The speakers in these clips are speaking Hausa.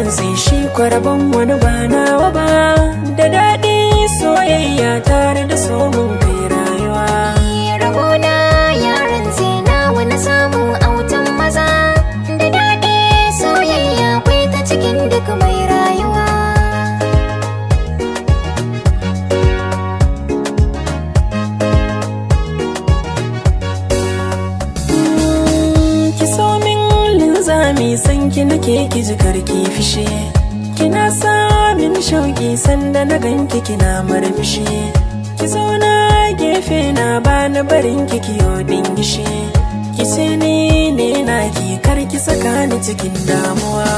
rantsi shi kwarban wani ba nawa ba da daɗi soyayya tare da somin kai rayuwa Rabona yaran na wani samu autan maza da daɗi soyayya kwai ta cikin duk mai rayuwa. ki so min linzami san ki nake ki ji karki fishe kina sa min shauki sanda na ganki kina marmishi ki zauna gefe na bani barin ki kiyo dingishi ki ce ni ne na ki kar ki saka ni cikin damuwa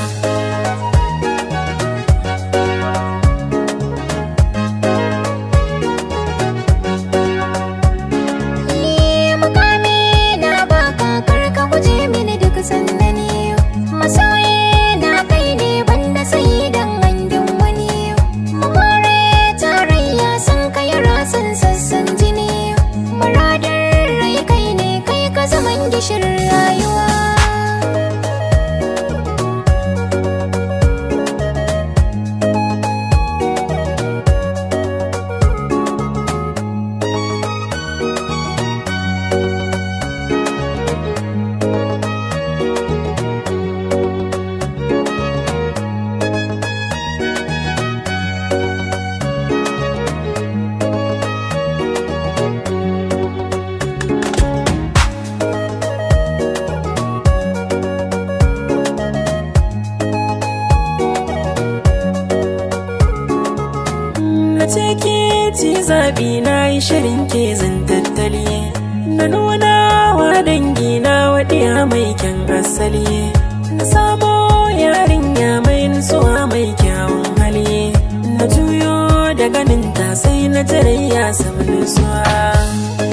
Ni mukami na baka kar ka guje mini duk sannani masoyi na kai ne banda sai dan hangin wani mamare tarayya sun kai rasan sassan jini muradar rai kai ne kai ka zaman gishirin rayuwa na ce ke ci zaɓi na yi shirin ke zan tattali na nuna wa dangi na waɗiya mai kyan asali na samo yarinya mai nutsuwa mai kyawun hali na juyo da ganin ta sai na tarayya samu nutsuwa